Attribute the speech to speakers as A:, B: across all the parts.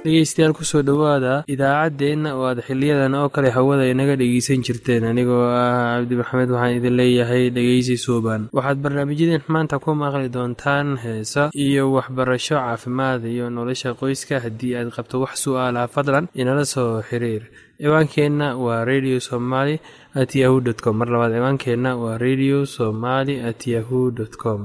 A: dhegeystayaal kusoo dhowaada idaacaddeenna oo aad xiliyadan oo kale hawada inaga dhegeysan jirteen anigoo ah cabdi maxamed waxaan idin leeyahay dhegeysi suuban waxaad barnaamijyadeen maanta ku maqli doontaan heesa iyo waxbarasho caafimaad iyo nolosha qoyska haddii aad qabto wax su-aalaha fadlan inala soo xiriir ciwaankeenna waa radio somaly at yahu dt com mar labaad ciwaankeenna waa radio somaly at yahu dt com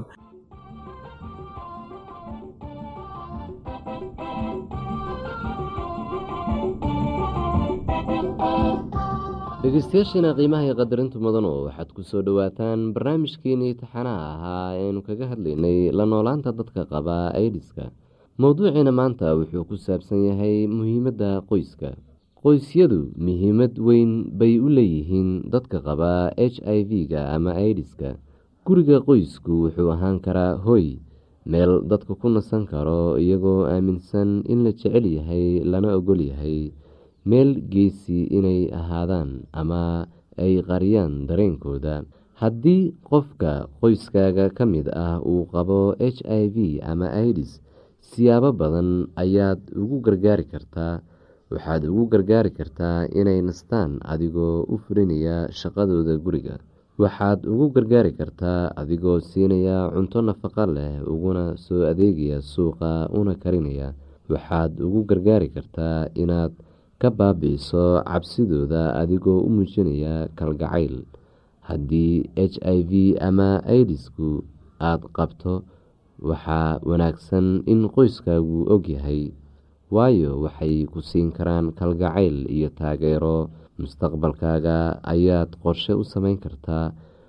B: dhegeystayaashiina qiimaha iyo qadarintu mudanu waxaad ku soo dhowaataan barnaamijkeenii taxanaha ahaa eanu kaga hadlaynay la noolaanta dadka qaba aidiska mowduuciina maanta wuxuu ku saabsan yahay muhiimadda qoyska qoysyadu muhiimad weyn bay u leeyihiin dadka qaba h i v-ga ama aidiska guriga qoysku wuxuu ahaan karaa hoy meel dadka ku nasan karo iyagoo aaminsan in la jecel yahay lana ogol yahay meel geesi inay ahaadaan ama ay qariyaan dareenkooda haddii qofka qoyskaaga ka mid ah uu qabo h i v ama idis siyaabo badan ayaad ugu gargaari kartaa waxaad ugu gargaari kartaa inay nastaan adigoo u fulinaya shaqadooda guriga waxaad ugu gargaari kartaa adigoo siinaya cunto nafaqo leh uguna soo adeegaya suuqa una karinaya waxaad ugu gargaari kartaa inaad ka baabi-iso cabsidooda adigoo u muujinaya kalgacayl haddii h i v ama idisku aada qabto waxaa wanaagsan in qoyskaagu ogyahay waayo waxay ku siin karaan kalgacayl iyo taageero mustaqbalkaaga ayaad qorshe u sameyn kartaa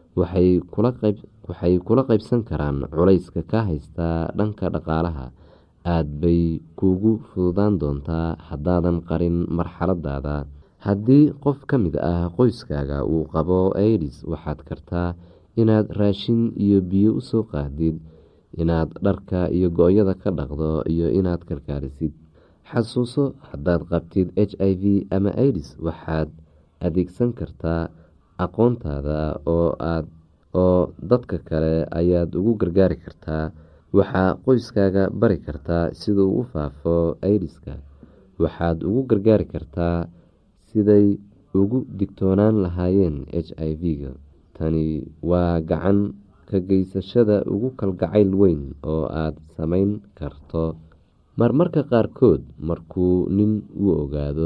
B: waxay kula qaybsan karaan culayska ka haysta dhanka dhaqaalaha aada bay kuugu fududaan doontaa haddaadan qarin marxaladaada haddii qof ka mid ah qoyskaaga uu qabo aidis waxaad kartaa inaad raashin iyo biyo usoo qaadid inaad dharka iyo go-yada ka dhaqdo iyo inaad kalkaalisid xasuuso haddaad qabtid h i v ama idis waxaad adeegsan kartaa aqoontaada oo aad oo dadka kale ayaad ugu gargaari kartaa waxaa qoyskaaga bari kartaa sida uu u faafo idiska waxaad ugu gargaari kartaa siday ugu digtoonaan lahaayeen h i v-ga tani waa gacan ka geysashada ugu kalgacayl weyn oo aad samayn karto marmarka qaarkood markuu nin uu ogaado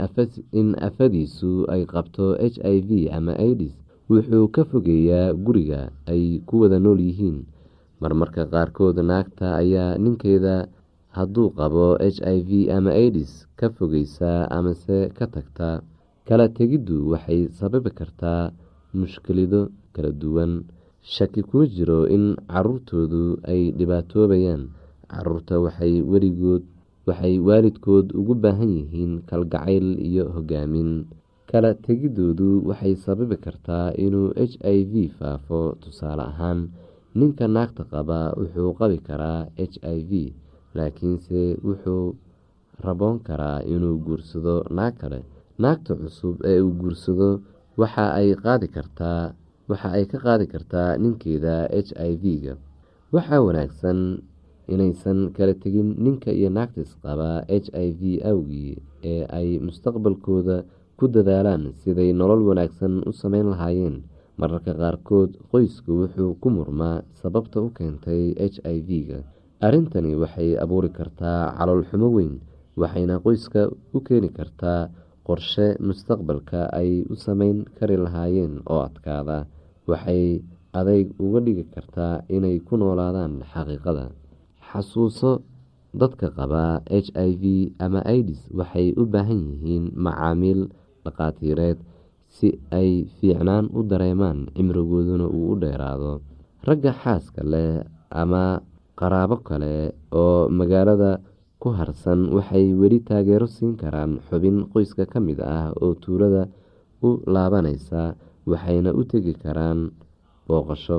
B: in afadiisu ay qabto h i v ama idis wuxuu ka fogeeyaa guriga ay ku wada nool yihiin marmarka qaarkood naagta ayaa ninkeeda hadduu qabo h i v ama idis ka fogeysaa amase ka tagta kala tegiddu waxay sababi kartaa mushkilado kala duwan shaki kuma jiro in caruurtoodu ay dhibaatoobayaan caruurta waxay weligood waxay waalidkood ugu baahan yihiin kalgacayl iyo hogaamin kala tegidoodu waxay sababi kartaa inuu h i v faafo tusaale ahaan ninka naagta qaba wuxuu qabi karaa h i v laakiinse wuxuu raboon karaa inuu guursado naag kale naagta cusub ee uu guursado waxa ay qaadi kartaa waxa ay ka qaadi kartaa ninkeeda h i v-ga waxaa wanaagsan inaysan kala tegin ninka iyo naagta isqaba h i v awgii ee ay mustaqbalkooda ku dadaalaan siday nolol wanaagsan u sameyn lahaayeen mararka qaarkood qoysku wuxuu ku murmaa sababta u keentay h i v-ga arrintani waxay abuuri kartaa calool xumo weyn waxayna qoyska u keeni kartaa qorshe mustaqbalka ay u sameyn kari lahaayeen oo adkaada waxay adeyg uga dhigi kartaa inay ku noolaadaan xaqiiqada xasuuso dadka qaba h i v ama idis waxay u baahan yihiin macaamiil dhaqaatiireed si ay fiicnaan u dareemaan cimrigooduna uu u dheeraado ragga xaaska leh ama qaraabo kale oo magaalada ku harsan waxay weli taageero siin karaan xubin qoyska ka mid ah oo tuulada u laabanaysa waxayna u tegi karaan booqasho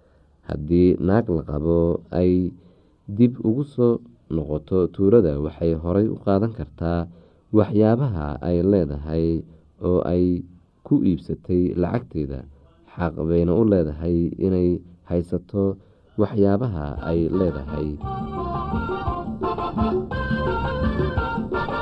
B: haddii naag la qabo ay dib ugu soo noqoto tuulada waxay horay u qaadan kartaa waxyaabaha ay leedahay oo ay ku iibsatay lacagteeda xaq bayna u leedahay inay haysato waxyaabaha ay leedahay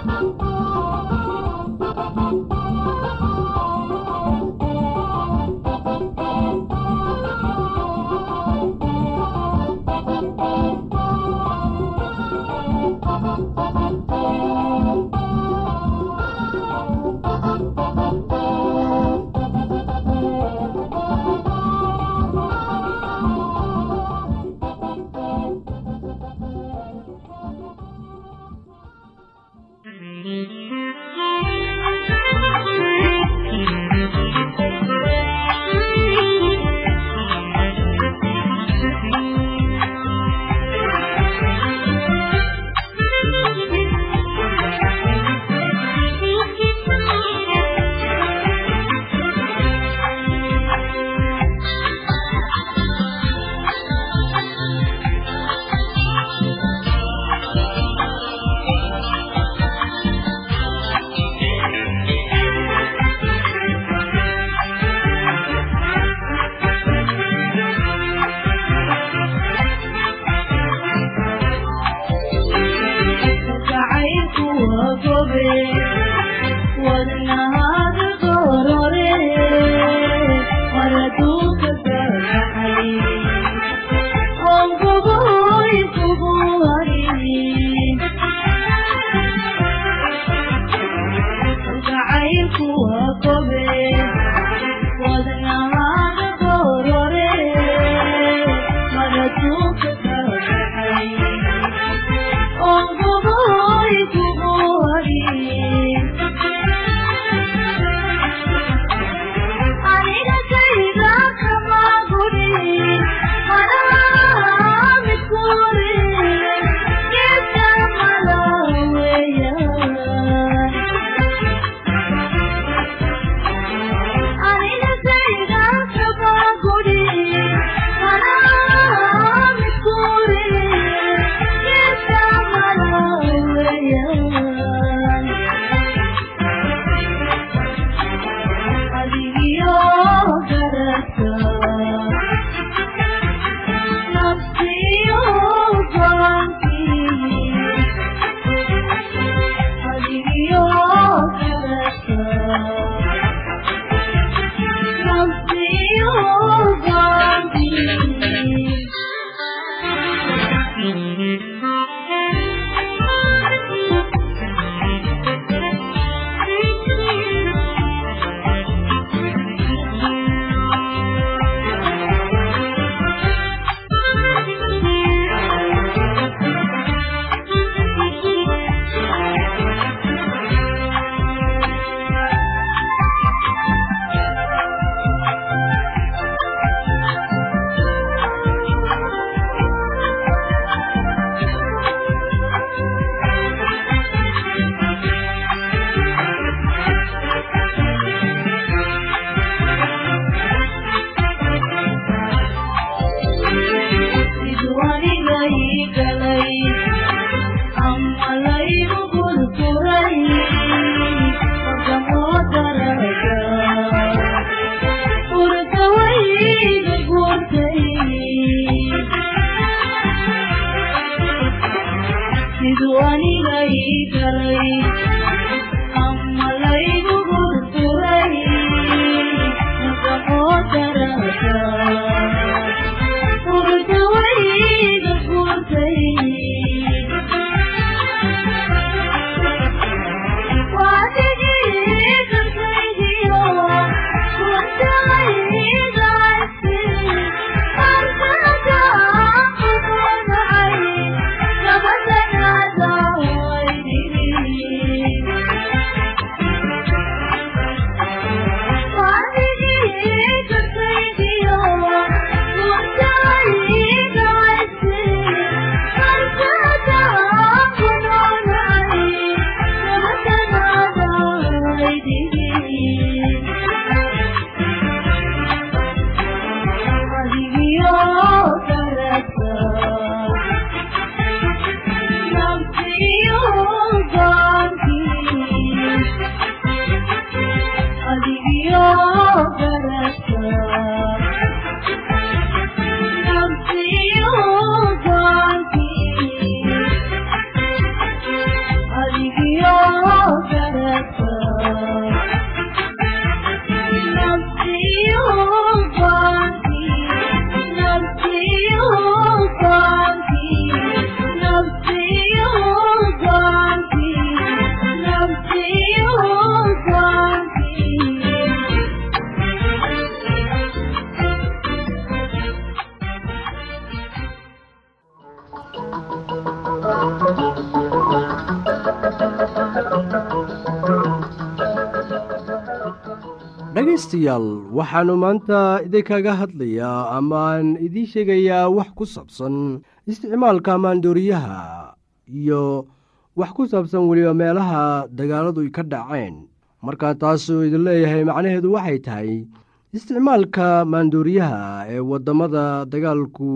C: dhegaystayaal waxaannu maanta idinkaga hadlayaa amaan idiin sheegayaa wax ku saabsan isticmaalka maandooriyaha iyo wax ku saabsan weliba meelaha dagaaladu ka dhaceen markaa taasuu idin leeyahay macnaheedu waxay tahay isticmaalka maandooriyaha ee waddamada dagaalku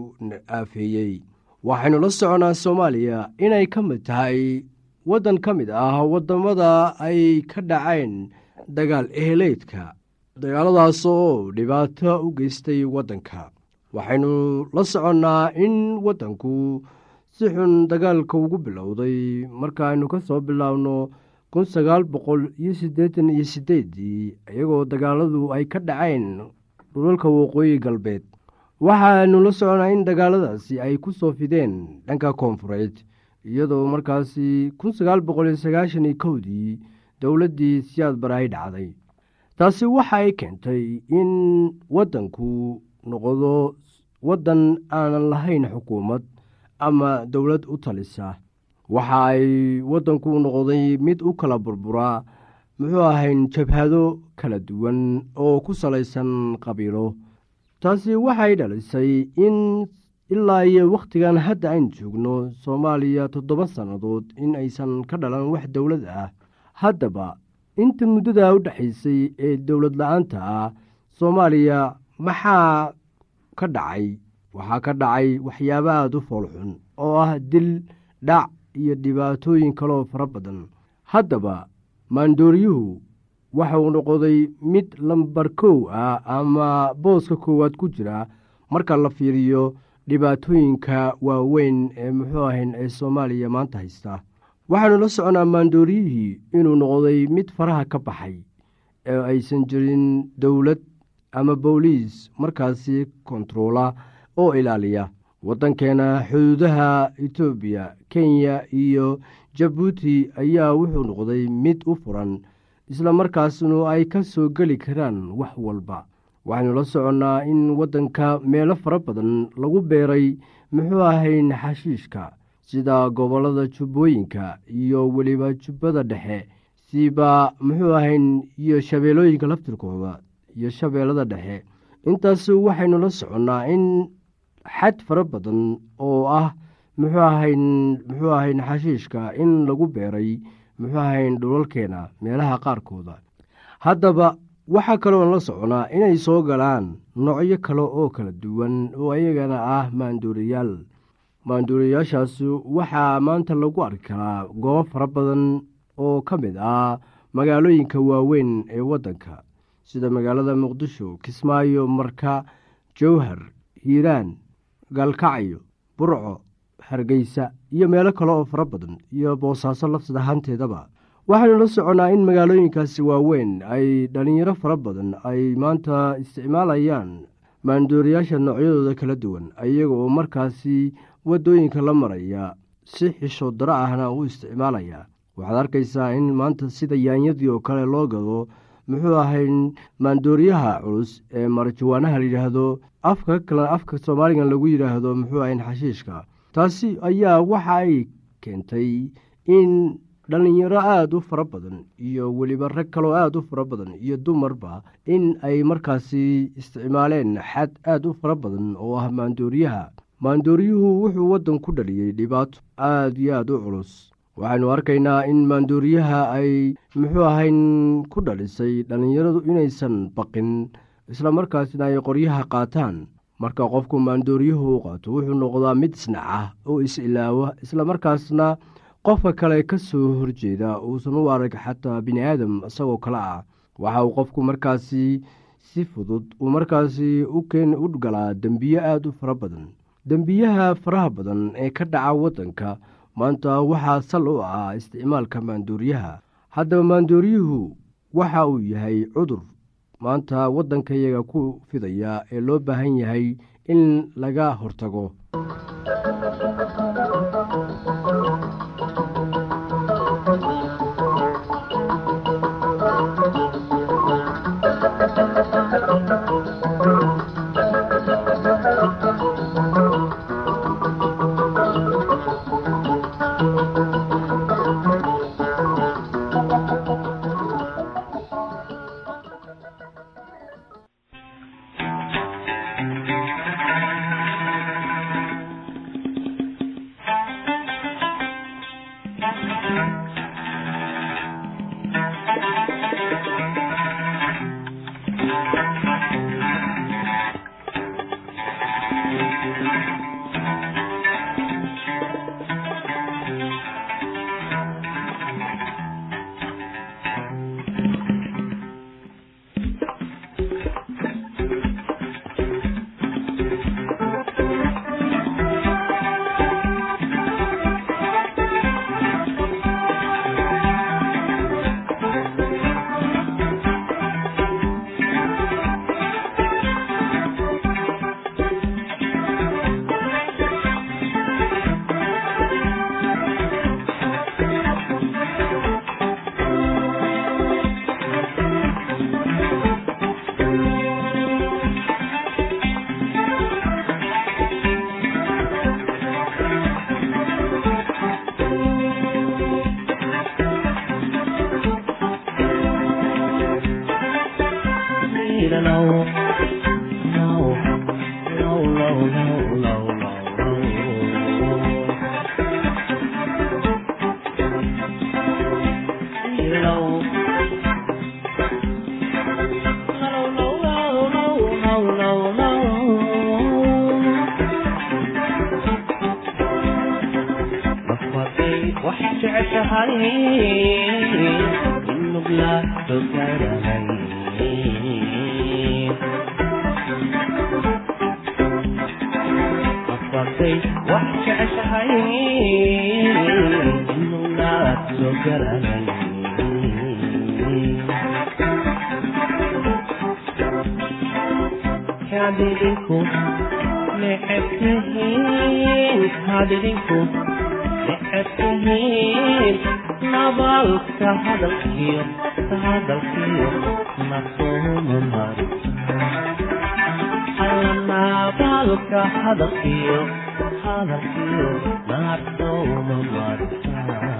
C: aafeeyey waxaynu la soconaa soomaaliya inay ka mid tahay waddan ka mid ah waddamada ay ka dhaceen dagaal eheleydka dagaaladaas oo dhibaato u geystay waddanka waxaynu la soconnaa in waddanku si xun dagaalka ugu bilowday markaaynu ka soo bilaabno kun sagaal boqol iyo siddeetan iyo siddeeddii iyagoo dagaaladu ay ka dhaceen dhulalka waqooyi galbeed waxaanu la soconaa in dagaaladaasi ay ku soo fideen dhanka koonfureed iyadoo markaasi kun sagaal boqol iyo sagaashan iyo kowdii dowladdii siyaad baraay dhacday taasi waxa ay keentay in waddanku noqdo waddan aanan lahayn xukuumad ama dowlad u talisa waxa ay waddanku noqday mid u kala burburaa muxuu ahayn jabhado kala duwan oo ku salaysan qabiilo taasi waxay dhalisay in ilaa iyo wakhtigan hadda aynu joogno soomaaliya toddoba sannadood in aysan ka dhalan wax dowlad ah haddaba inta muddada u dhexaysay ee dowlad la-aanta ah soomaaliya maxaa ka dhacay waxaa ka dhacay waxyaaba aada u foolxun oo ah dil dhac iyo dhibaatooyin kaloo fara badan haddaba maandooriyuhu waxauu noqday mid lambar kow ah ama booska koowaad ku jira marka la fiiriyo dhibaatooyinka waaweyn ee muxuu ahayn ee soomaaliya maanta haysta waxaanu la soconaa maandooriyihii inuu noqday mid faraha ka baxay ee aysan jirin dowlad ama booliis markaasi kontaroola oo ilaaliya waddankeena xuduudaha etoobiya kenya iyo jabuuti ayaa wuxuu noqday mid u furan isla markaasnu ay ka soo geli karaan wax walba waxaynu la soconnaa in waddanka meelo fara badan lagu beeray muxuu ahayn xashiishka sida gobollada jubbooyinka iyo weliba jubbada dhexe siba muxuu ahayn iyo shabeellooyinka laftirkooda iyo shabeellada dhexe intaas waxaynu la soconnaa in xad fara badan oo ah muxuu ahayn muxuu ahayn xashiishka in lagu beeray muxuu ahayn dhulalkeena meelaha qaarkooda haddaba waxaa kaloon la soconaa inay soo galaan noocyo kale oo kala duwan oo ayagana ah maanduuriyaal maanduuriyaashaas waxaa maanta lagu arki karaa goobo fara badan oo ka mid ah magaalooyinka waaweyn ee waddanka sida magaalada muqdisho kismaayo marka jowhar hiiraan gaalkacyo burco hargeysa iyo meelo kale oo fara badan iyo boosaaso lafsad ahaanteedaba waxaynu la soconnaa in magaalooyinkaasi waaweyn ay dhallinyaro fara badan ay maanta isticmaalayaan maandooriyaasha noocyadooda kala duwan iyaga oo markaasi waddooyinka la maraya si xisho daro ahna u isticmaalaya waxaad arkaysaa in maanta sida yaanyadii oo kale loo gado muxuu ahayn maandooriyaha culus ee marjawaanaha layidhaahdo afka kale afka soomaaligan lagu yidhaahdo muxuu ahayn xashiishka taasi ayaa waxa ay keentay in dhallinyaro aada u fara badan iyo weliba rag kaloo aada u fara badan iyo dumarba in ay markaasi isticmaaleen xad aada u fara badan oo ah maandooriyaha maandooriyuhu wuxuu waddan ku dhaliyey dhibaato aada iyo aada u culus waxaynu arkaynaa in maandooriyaha ay muxuu ahayn ku dhalisay dhallinyaradu inaysan baqin isla markaasna ay qoryaha qaataan marka qofku maandooriyuhu u qaato wuxuu noqdaa mid isnaca oo is-ilaawa isla markaasna qofka kale ka soo horjeeda uusan u arag xataa bini aadam isagoo kale ah waxa uu qofku markaasi si fudud uu markaasi ukeen u galaa dembiye aada u fara badan dembiyaha faraha badan ee ka dhaca waddanka maanta waxaa sal u ah isticmaalka maandooriyaha haddaba maandooriyuhu waxa uu yahay cudur maanta waddankayaga ku fidaya ee loo baahan yahay in laga hortago
D: kaadidinku neceb tihiin kaadidinku neceb tihiin nabalka hadalkiyo hadalkiyo nasuuma marisa alla nabalka hadalkiyo hadalkiyo nasuuma marisa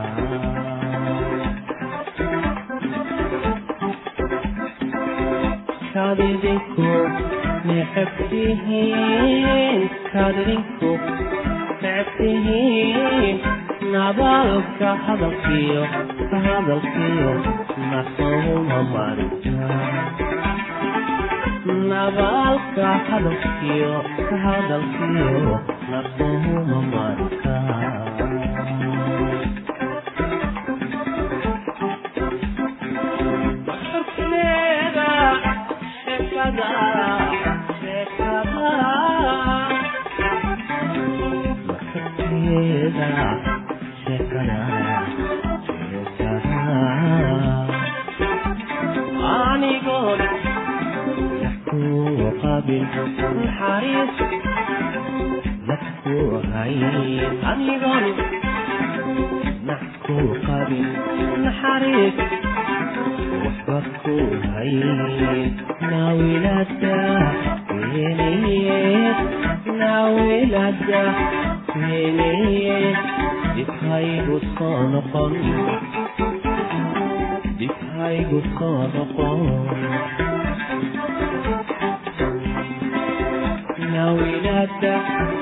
D: kaadidinku neceb tihiin kaadidinku neceb tihiin nabalka hadalkiyo hadalkiyo nasuuma marisa nabalka hadalkiyo hadalkiyo nasuuma marisa anigoon ku qabil naxariis dadku hayn anigoon naxku qabil naxariis waxba ku hayn naawilada weenayeed naawilada weenayeed dibhaygu soo noqon dibhaygu soo noqon nawilada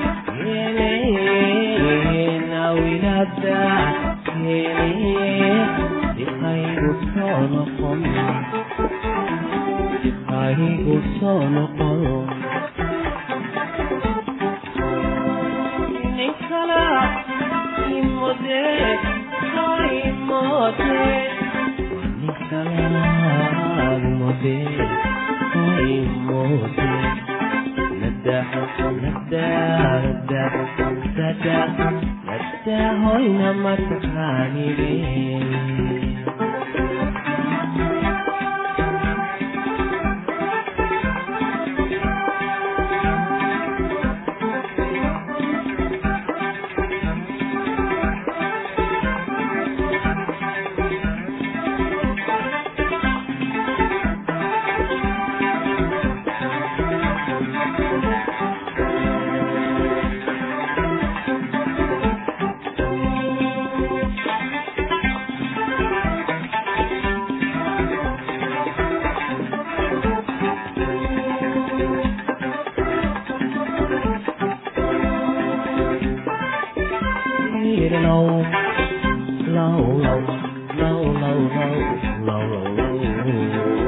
D: weenayeed nawilada weenayeed dibhaygu soo noqon dibhaygu soo noqon ninkala imode imode ninkala imode imode nadah nadah nadah nadah nadah hoyna mataqaanide low, low, low, low, low, low, low, low,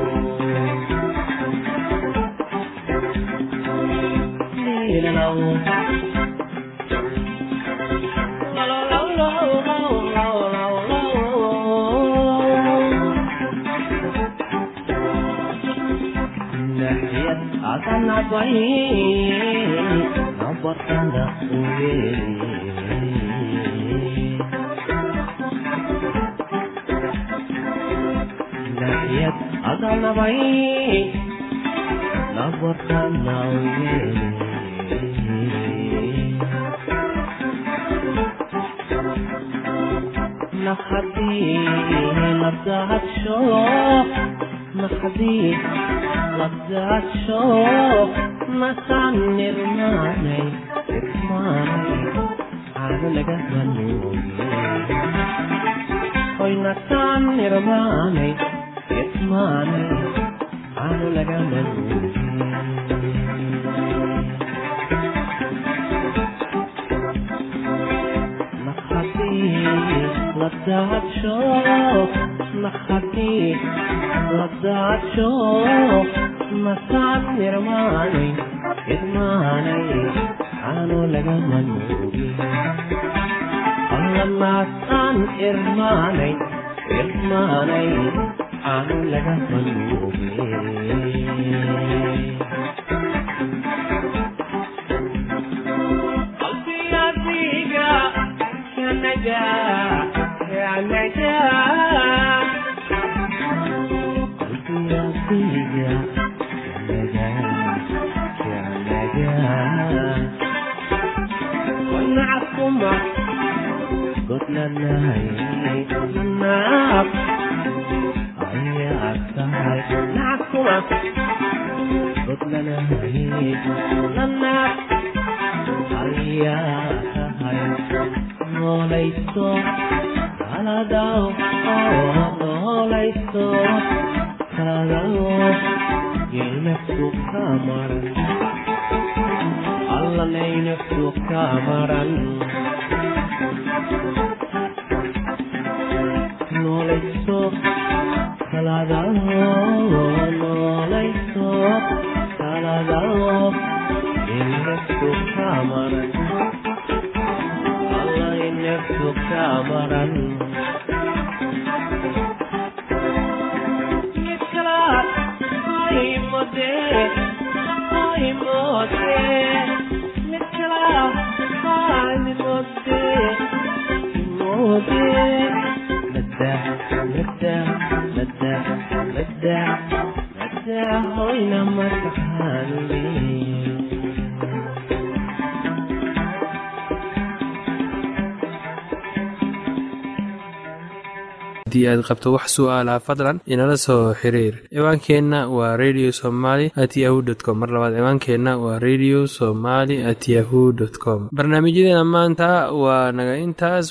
D: akan abai nomor tanda uwe Nahiyat akan abai nomor tanda uwe نخدي لبدات شوق نخدي لبدات شوق مسان نرماني اسماني على لقهني hoy nasaan nirmaanay ismaanay aanu lagana nakhatii ladaadsho nakhatii ladaadsho nasaan nirmaanay ismaanay aanu lagana nuugi allamaasaan irmaanay irmaanay aanu laga manuuge qalbigadiga kanaga kanaga qalbigadiga kanaga wanackuma godlanahay naab ayaad tahay nackuma godlanahay nanaab ayaa tahay noolayso kaladaw noolayso kaladaw yeynaftu kamaran allanaynafu kamaran noolayso kaladaw noolayso kaladaw yeynaftu kamaran allaynaftu kamaran
A: haddii aad qabto wax su'aalaha fadlan inala soo xiriir ciwaankeenna waa radio somaly at yahu t com mar labaad ciwaankeenna waa radio somaly at yahu dt com barnaamijyadeena maanta waa naga intaas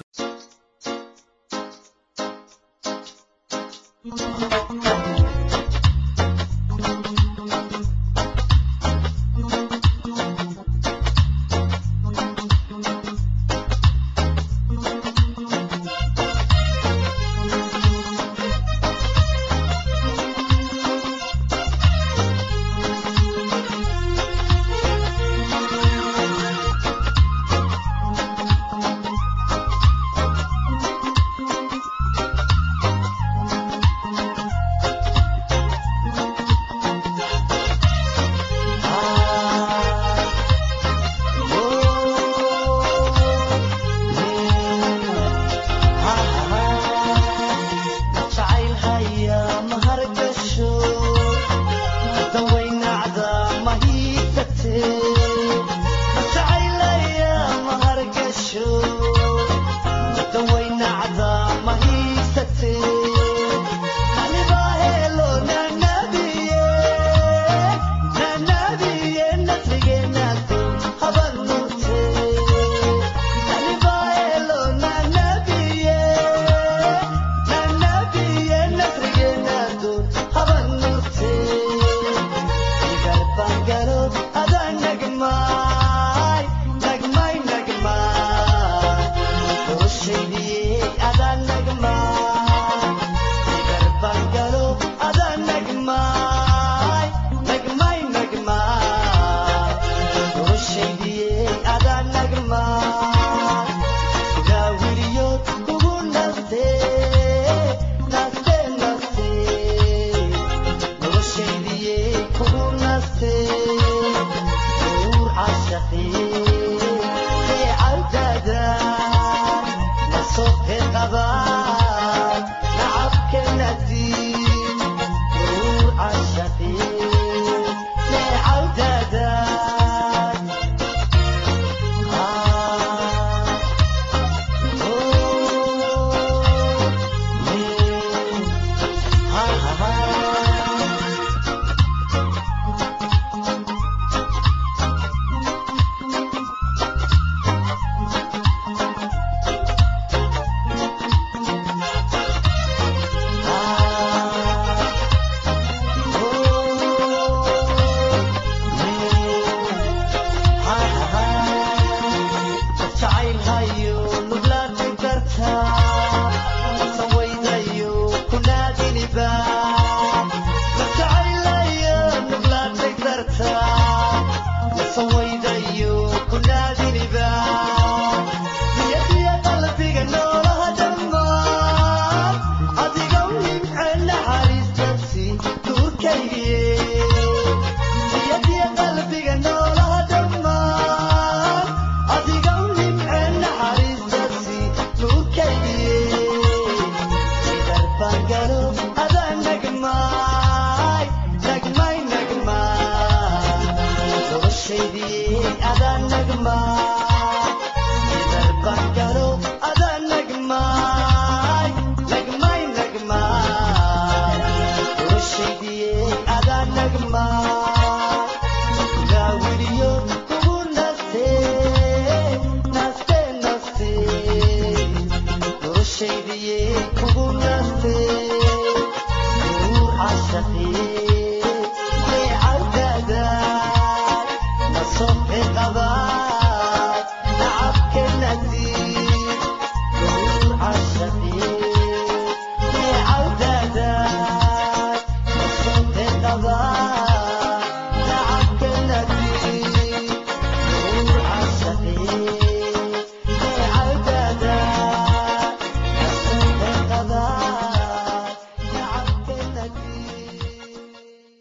E: kugu naste uu cashaqii